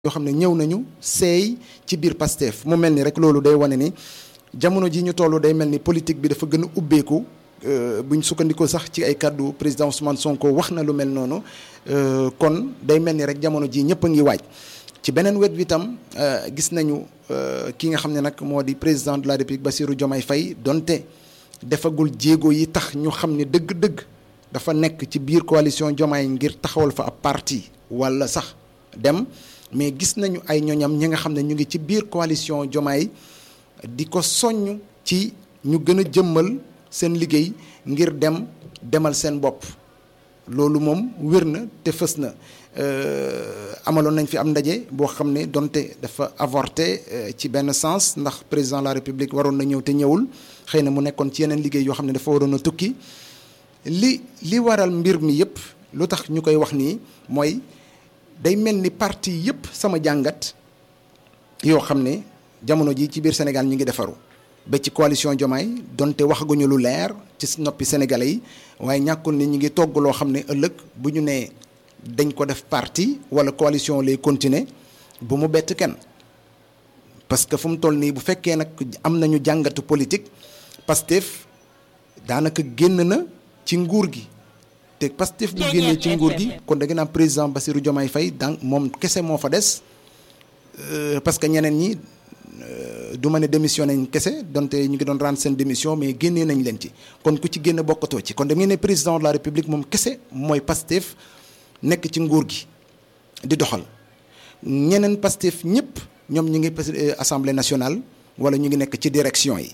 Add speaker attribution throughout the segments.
Speaker 1: yoo xam ne ñëw nañu seey ci biir Pastef mu mel ni rek loolu day wane ni jamono ji ñu toll day mel ni politique bi dafa gën a ubbeeku buñ sukkandikoo sax ci ay kàddu président Ousmane Sonko wax na lu mel noonu kon day mel ni rek jamono ji ñëpp a ngi waaj ci beneen wet bi tam gis nañu ki nga xam ne nag moo di président de la République Bassirou Diomaye Faye donte defagul jéego yi tax ñu xam ne dëgg-dëgg dafa nekk ci biir coalition Diomaye ngir taxawal fa ab parti wala sax dem mais gis nañu ay ñoñam ñi nga xam ne ñu ngi ci biir coalition Diomaye di ko soññ ci ñu gën a jëmmal seen liggéey ngir dem demal seen bopp loolu moom wér na te fës na amaloon nañ fi am ndaje boo xam ne donte dafa avorté ci benn sens ndax président de la république waroon na ñëw te ñëwul xëy na mu nekkoon ci yeneen liggéey yoo xam ne dafa waroon a tukki li li waral mbir mi yëpp lu tax ñu koy wax nii mooy day mel ni parti yëpp sama jàngat yoo xam ne jamono ji ci biir Sénégal ñu ngi defaru ba ci coalition Diomaye donte waxaguñu lu leer ci noppi sénégalais yi waaye ñàkkul ni ñu ngi togg loo xam ne ëllëg bu ñu nee dañ ko def parti wala coalition lay continuer bu mu bett kenn parce que fu mu toll nii bu fekkee nag am nañu jàngatu politique Pastef daanaka génn na ci nguur gi te Pastef bu génnee ci nguur gi kon da nga naan président Bassirou Diomaye Faye donc moom kese moo fa des parce que ñeneen ñi du ma ne démissionné nañ kese donte ñu ngi doon rendre seen démission mais génnee nañ leen ci kon ku ci génn bokkatoo ci kon da ngeen ne président de la république moom kese mooy Pastef nekk ci nguur gi di doxal ñeneen Pastef ñëpp ñoom ñu ngi assemblée nationale wala ñu ngi nekk ci direction yi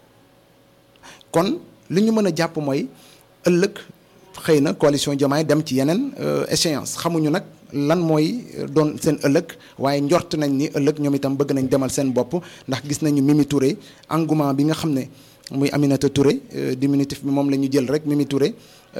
Speaker 1: kon li ñu mën a jàpp mooy ëllëg xëy na coalition Diomaye dem ci yeneen échéance xamuñu nag lan mooy doon seen ëllëg waaye njort nañ ni ëllëg ñoom itam bëgg nañ demal seen bopp ndax gis nañu Mimi Touré engouement bi nga xam ne muy Aminata Touré diminutif bi moom la ñu jël rek Mimi Touré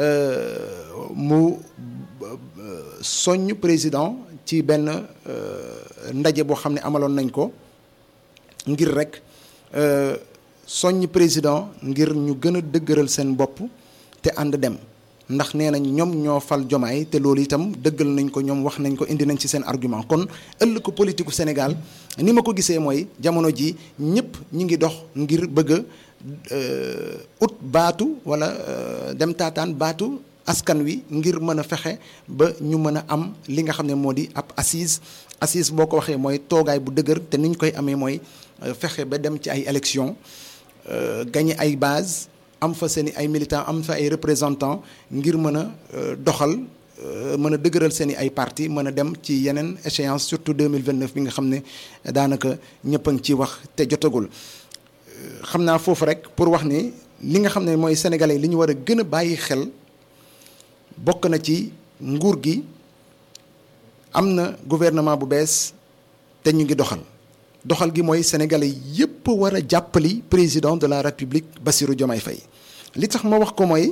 Speaker 1: mu soññ président ci benn ndaje boo xam ne amaloon nañ ko ngir rek soññ président ngir ñu gën a dëgëral seen bopp te ànd dem ndax nee nañ ñoom ñoo fal jomaay te loolu itam dëggal nañ ko ñoom wax nañ ko indi nañ ci seen argument kon ëllëg ko politique Sénégal ni ma ko gisee mooy jamono ji ñëpp ñi ngi dox ngir bëgg a ut baatu wala dem taataan baatu askan wi ngir mën a fexe ba ñu mën a am li nga xam ne moo di ab assise assise boo ko waxee mooy toogaay bu dëgër te ni ñu koy amee mooy fexe ba dem ci ay élection gagné ay base am fa seen i ay militants am fa ay représentants ngir mën a doxal mën a dëgëral seen i ay parti mën a dem ci yeneen échéance surtout 2029 bi nga xam ne daanaka ñëpp a ngi ci wax te jotagul xam naa foofu rek pour wax ni li nga xam ne mooy sénégalais li ñu war a gën a bàyyi xel bokk na ci nguur gi am na gouvernement bu bees te ñu ngi doxal doxal gi mooy sénégalais yépp war a jàppali président de la république Bassirou Diomaye Faye li tax ma wax ko mooy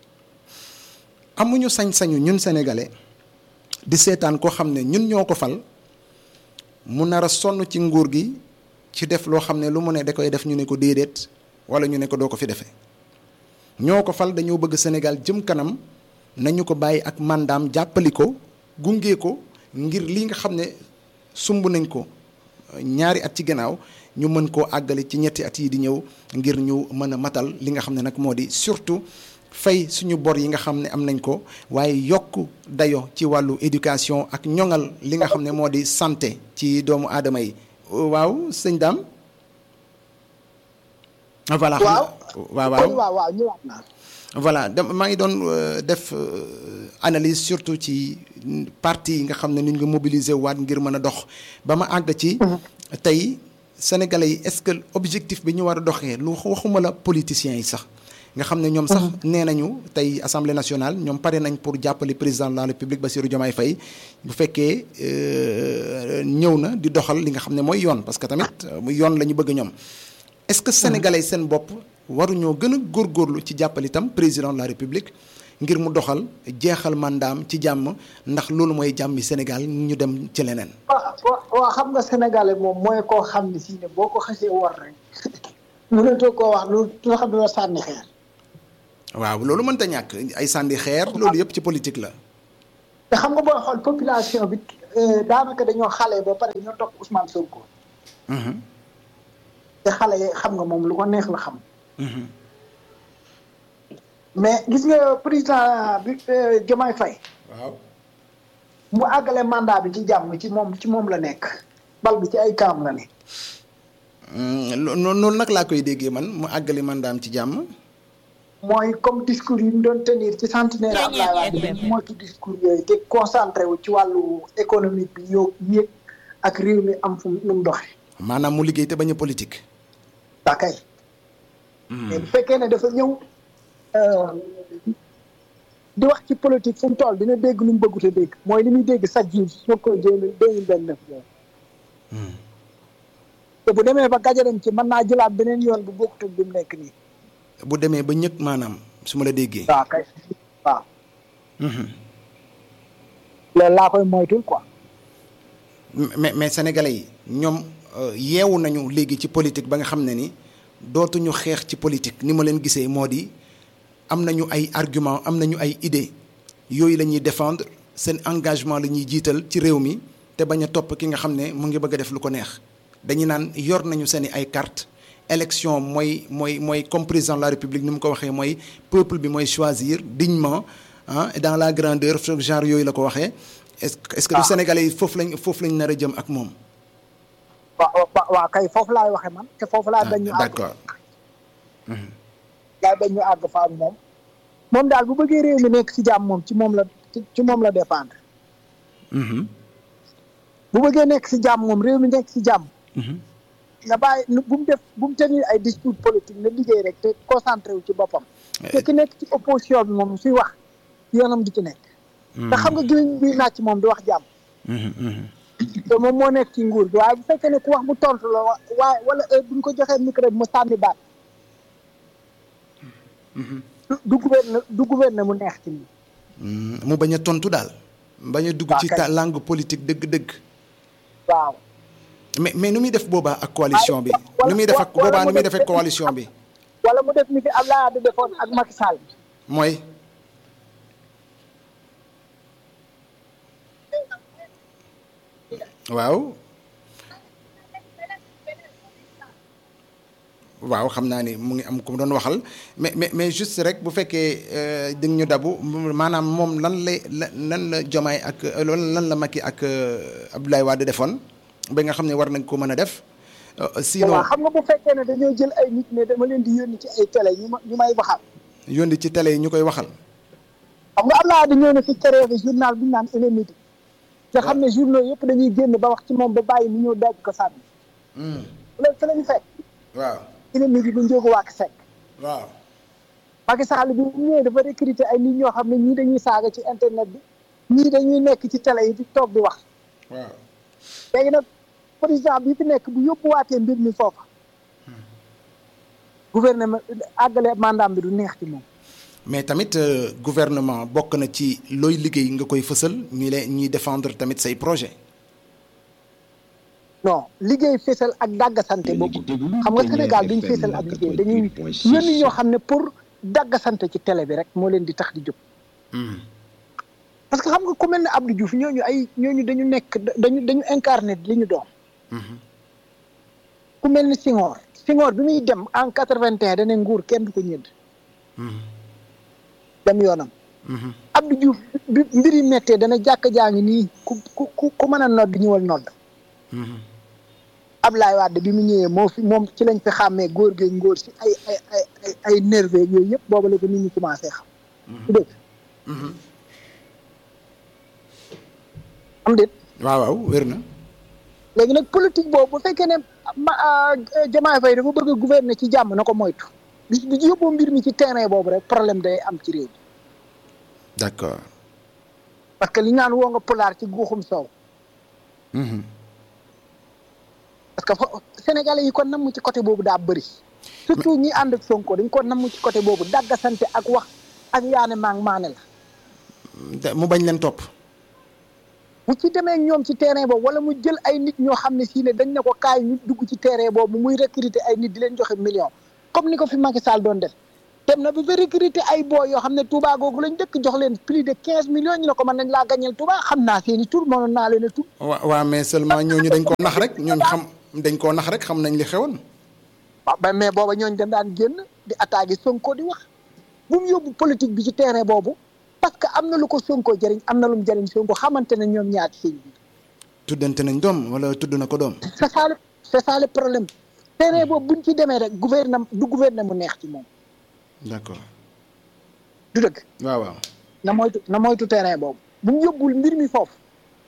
Speaker 1: amuñu sañ-sañu ñun sénégalais di seetaan koo xam ne ñun ñoo ko fal mu nar a sonn ci nguur gi ci def loo xam ne lu mu ne da koy def ñu ne ko déedéet wala ñu ne ko doo ko fi defee ñoo ko fal dañoo bëgg Sénégal jëm kanam nañu ko bàyyi ak mandaam jàppali ko gunge ko ngir li nga xam ne sumb nañ ko ñaari at ci gannaaw ñu mën koo àggale ci ñetti at yi di ñëw ngir ñu mën a matal li nga xam ne nag moo di surtout fay suñu bor yi nga xam ne am nañ ko waaye yokk dayo ci wàllu éducation ak ñoŋal li nga xam ne moo di santé ci doomu aadama yi waaw sëñ Dame voilà
Speaker 2: waaw
Speaker 1: waaw
Speaker 2: waaw waaw ñëwaat naa
Speaker 1: voilà da maa ngi doon def analyse surtout ci parti yi nga xam ne ni ñu nga mobiliser waat ngir mën a dox ba ma àgg ci tey sénégalais yi est-ce que objectif bi ñu war a doxee lu waxuma la politiciens yi sax nga xam ne ñoom sax nee nañu tey assemblée nationale ñoom pare nañ pour jàppale président de la république Bassirou Diomaye Faye bu fekkee ñëw na di doxal li nga xam ne mooy yoon parce que tamit yoon la ñu bëgg ñoom est-ce que sénégalais seen bopp waruñoo gën a góorgóorlu ci jàppal itam président de la république ngir mu doxal jeexal mandaam ci jàmm ndax loolu mooy jàmmi Sénégal ñu dem ci leneen.
Speaker 2: waaw waaw xam nga sénégalais moom mooy koo xam ne si ne boo ko xasee war rek mënatoo koo wax lu loo xam ne la sànni xeer.
Speaker 1: waaw loolu mënta ñàkk ay sànni xeer loolu yëpp ci politique la.
Speaker 2: te xam nga booy xool population bi daanaka dañoo xale ba pare ñoo topp Ousmane Sonko. te xale yi xam nga moom lu ko neex la xam. mais gis nga président bi Diomaye Faye.
Speaker 1: waaw.
Speaker 2: mu àggale mandat bi ci jàmm ci moom ci moom la nekk. bal bi ci ay kaam la ne.
Speaker 1: noonu nag laa koy déggee man mu àggali mandaam ci jàmm.
Speaker 2: mooy comme discours yi mu doon tenir ci centenaire Abdoulaye Wade bi moo ci discours yooyu te concentré wu ci wàllu économique bi yow yéeg ak réew mi am fu nu mu doxee.
Speaker 1: maanaam mu liggéey te bañ a politique.
Speaker 2: daa kay. mais bu fekkee ne dafa ñëw di wax ci politique fu mu toll dina dégg lu mu bëggut a dégg mooy li muy dégg chaque jour soo koy jéem deux mille vingt neuf te bu demee ba gajaram ci mën naa jëlaat beneen yoon bu bokkut ak bi mu nekk nii.
Speaker 1: bu demee ba ñëkk maanaam su ma la déggee.
Speaker 2: waaw kay waaw. loolu laa koy moytul quoi.
Speaker 1: mais mais sénégalais yi ñoom yeewu nañu léegi ci politique ba nga xam ne ni dootuñu xeex ci politique ni ma leen gisee moo di am nañu ay argument am nañu ay idée yooyu la ñuy défendre seen engagement la ñuy jiital ci réew mi te bañ a topp ki nga xam ne mu ngi bëgg a def lu ko neex dañuy naan yor nañu seen i ay carte élection mooy mooy mooy comme président de la république ni mu ko waxee mooy peuple bi mooy choisir dignement ah dans la grandeur genre yooyu la ko waxee est-ce que est-ce que du sénégalais yi foofu lañ foofu lañ nar a jëm ak moom.
Speaker 2: waaw waaw kay foofu laay waxee man te foofu laa bañ ñu àgg.
Speaker 1: d'accord.
Speaker 2: laay bañ ñu àgg fa ak moom. moom daal bu bëggee réew mi nekk ci jàmm moom ci moom la ci moom la dépendre. bu bëggee nekk ci jàmm moom réew mi nekk ci jàmm. nga bàyyi bu mu def bu mu tenir ay discours politique na liggéey rek te concentré wu ci boppam. te ki nekk ci opposition bi moom suy wax yoonam di ci nekk. te xam nga gémmiñ bi nàcc moom di wax jàmm. te moom moo nekk ci nguur gi waaye bu fekkee ne ku wax mu tontu la waaye wala heure bu ñu ko joxee micro bi mu sànni baat. du gouverne du gouverne mu neex ci nii.
Speaker 1: mu bañ a tontu daal. bañ a dugg ci ta langue politique dëgg-dëgg.
Speaker 2: waaw.
Speaker 1: mais mais nu muy def boobaa ak coalition bi. nu muy def ak boobaa nu muy def ak coalition bi.
Speaker 2: wala mu def ni fi Abdoulaye Wade defoon ak Macky Sall.
Speaker 1: mooy. waaw. waaw xam naa ni mu ngi am ku mu doon waxal mais mais mais juste rek bu fekkee di ñu dabu maanaam moom lan lay lan la Diomaye ak lan la Macky ak Abdoulaye Wade defoon ba nga xam ne war nañ ko mën a def. sinon
Speaker 2: xam nga bu fekkee ne dañoo jël ay nit ne dama leen di yónni ci ay télé ñu ma ñu may waxal.
Speaker 1: yónni ci télé yi ñu koy waxal.
Speaker 2: xam nga Abdoulaye Wade ñëw na fi créé journal bu ñu naan Élémidi. nga xam ne journaux yëpp dañuy génn ba wax ci moom ba bàyyi mu ñëw daaj ko sànni. loolu fa la ñu fekk.
Speaker 1: waaw.
Speaker 2: Élémidi bu njóogu wàkk sekk.
Speaker 1: waaw.
Speaker 2: Macky Sall bi mu ñëwee dafa recruter ay nit ñoo xam ne ñii dañuy saaga ci internet bi ñii dañuy nekk ci télé yi di toog di wax.
Speaker 1: waaw.
Speaker 2: léegi nag président bi fi nekk bu yóbbuwaatee mbir mi foofa. gouvernement àggale mandat bi du neex ci moom.
Speaker 1: mais tamit gouvernement bokk na ci looy liggéey nga koy fësal ñi leen ñuy défendre tamit say projet
Speaker 2: non liggéey fésal ak dàggasante boobu xam nga Sénégal duñ fésal ak liggéey dañuy yónni ñoo xam ne pour dàggasante ci télé bi rek moo leen di tax di jóg. parce que xam nga ku mel ne Abdou Diouf ñooñu ay ñooñu dañu nekk dañu dañu incarné li ñu doon. ku mel ni Senghor Senghor bi muy dem en quatre-vingt-un dana nguur kenn du ko ñëdd. dem yoonam. Abdou Diouf bi mbir yi méttee dana jàkk jaa ngi nii ku ku ku mën a nodd ñëwal nodd. Ablaye Wade bi mu ñëwee moo fi moom ci lañ fi xàmmee góor geeg ngóor si ay ay ay ay ay nerveux yooyu yëpp booba la ko nit ñi commencé xam. su dëgg. am déet.
Speaker 1: waaw waaw wér na.
Speaker 2: léegi nag politique boobu bu fekkee ne ma Diomaye Faye dafa bëgg a gouverner ci jàmm na ko moytu. bi bi yóbboo mbir mi ci terrain boobu rek problème day am ci réew mi.
Speaker 1: d'accord.
Speaker 2: parce que li ñu naan woo nga pulaar ci guuxum soow. parce que fo Sénégalais yi kon namm ci côté boobu daa bëri. surtout ñi ànd ak Sonko dañ ko namm ci côté boobu dàggasante ak wax ak yaane maa ngi maane la.
Speaker 1: mu bañ leen topp.
Speaker 2: bu ci demee ñoom ci terrain boobu wala mu jël ay nit ñoo xam ne sii ne dañ ne ko kaay ñu dugg ci terrain boobu muy recruter ay nit di leen joxe million comme ni ko fi Macky Sall doon def dem na ba ba recruter ay boo yoo xam ne Touba googu lañ dëkk jox leen plus de quinze millions ñu ne ko mën nañ laa gañeel Touba xam naa seen i tur mënoon naa leen a tur.
Speaker 1: wa waaw mais seulement ñooñu dañ koo nax rek ñooñu xam dañ koo nax rek xam nañ li xewoon.
Speaker 2: waaw ba mais booba ñooñu dañ daan génn di attaquer Sonko di wax bu mu yóbbu politique bi ci terrain boobu parce que am na lu ko Sonko jëriñ am na lu mu jëriñ Sonko xamante ne ñoom ñaar ci seen biir.
Speaker 1: tuddante nañ doom wala tudd na ko doom.
Speaker 2: c'est ça le c'est ça le problème terrain boobu buñ ci demee rek gouvernement du gouvernement mu neex ci moom.
Speaker 1: d'accord.
Speaker 2: du dëgg.
Speaker 1: waaw waaw.
Speaker 2: na moytu na moytu terrain boobu bu mu yóbbul mbir mi foofu.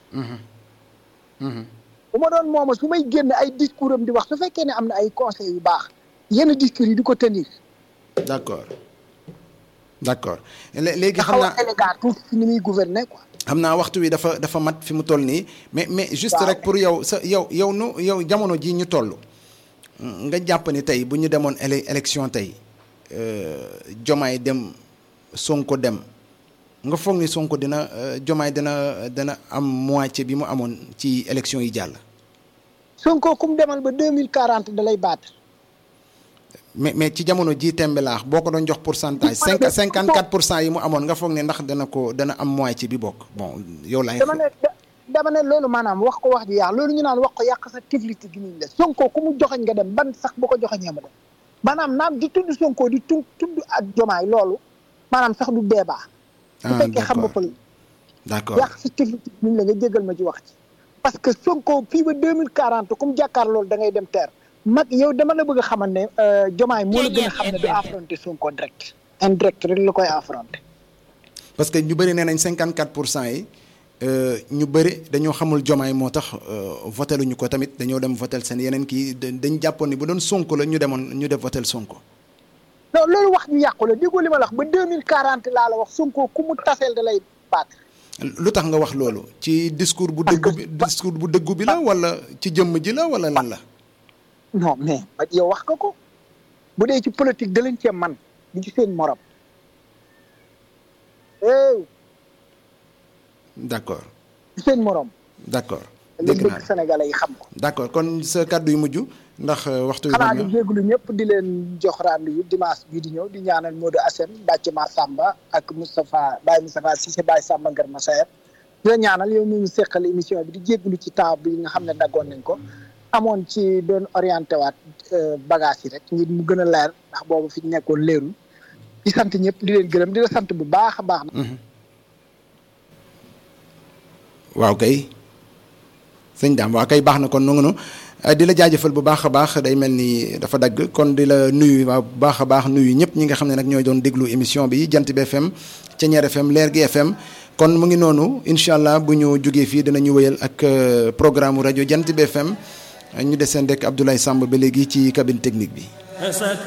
Speaker 2: bu ma doon mooma su may génn ay discours am di wax su fekkee ne am na ay conseils yu baax yenn discours yi di ko tenir.
Speaker 1: d'accord d'accord léegi xam
Speaker 2: xaw
Speaker 1: naa
Speaker 2: a élégant tuuti si ni muy gouverner quoi.
Speaker 1: xam naa waxtu wi dafa dafa mat fi mu toll nii mais mais juste rek pour yow sa yow yow nu yow jamono ji ñu toll nga jàpp ni tey bu ñu demoon éle élection tey Jomaay dem Sonko dem nga foog ni Sonko dina Jomaay dina dina am moitié bi mu amoon ci élection yi jàll.
Speaker 2: Sonko kum demal ba deux mille quarante da lay baat.
Speaker 1: mais mais ci jamono ji tembe laax boo ko doon jox pourcentage cinq cinquante quatre pour cent yi mu amoon nga foog ne ndax dana ko dana am moitié bi bokk bon yow laay
Speaker 2: dama ne dama ne loolu maanaam wax ko wax ji yàq loolu ñu naan wax ko yàq sa tifliti gi niñ la Sonko ku mu joxañ nga dem ban sax bu ko joxañee ma dem maanaam naam di tudd Sonko di tu tudd ak jomaay loolu maanaam sax du débat bu fekkee xam nga pël
Speaker 1: d'accord
Speaker 2: yàq sa tifliti gi niñ la nga jégal ma ci wax ci parce que Sonko fii ba deux mille quarante ku mu jàkkaar loolu da ngay dem teer mag yow dama la bëgg a xamal ne jomaay moo la gën a xam ne du affronter Sonko direct indirect rek la koy affronter
Speaker 1: parce que ñu bëri nee nañ cinquante quatre pour cent yi ñu bëri dañoo xamul jomaay moo tax voté luñu ko tamit dañoo dem votel seen yeneen kii dañ jàppoon ni bu doon Sonko la ñu demoon ñu def votel Sonko.
Speaker 2: non loolu wax ñu yàqu la déggoo li ma la wax ba deux mille quarante laa la wax Sonko ku mu taseel da lay baat.
Speaker 1: lu tax nga wax loolu ci discours bu dëggu bi discours bu dëggu bi la wala ci jëmm ji la wala lan la.
Speaker 2: non mais yow wax nga ko bu dee ci politique da leen cee man di ci seen morom.
Speaker 1: d'accord.
Speaker 2: ci seen morom.
Speaker 1: d'accord
Speaker 2: dégg naa Sénégalais yi xam ko.
Speaker 1: d'accord kon sa kàddu yu mujj ndax waxtu wi.
Speaker 2: xanaa di jégalu ñëpp di leen jox rendez-vous dimanche bii di ñëw di ñaanal Modou Assane Bàcc Ma Samba ak Moustapha Baye Moustapha Cissé Baye Samba Ngër Massaer di la ñaanal yow ñu ngi seqal émission bi di jégalu ci temps bi nga xam ne daggoon nañ ko. amoon ci doon orienté waat bagage yi rek ngir mu gën a leer ndax boobu fi nekkoon leerul di sant ñëpp di leen gërëm di la sant bu baax a baax.
Speaker 1: waaw kay sëñ daam waaw kay baax na kon nu di la jaajëfal bu baax a baax day mel ni dafa dagg kon di la nuyu waaw bu baax a baax nuyu ñëpp ñi nga xam ne nag ñooy doon déglu émission bi jant bi FM Ceñeer FM Leer gi FM. kon mu ngi noonu incha allah bu ñu jógee fii dinañu wéyal ak programme rajo jant bi FM. ñu deseen rek Abdoulaye Samb ba léegi ci cabine technique bi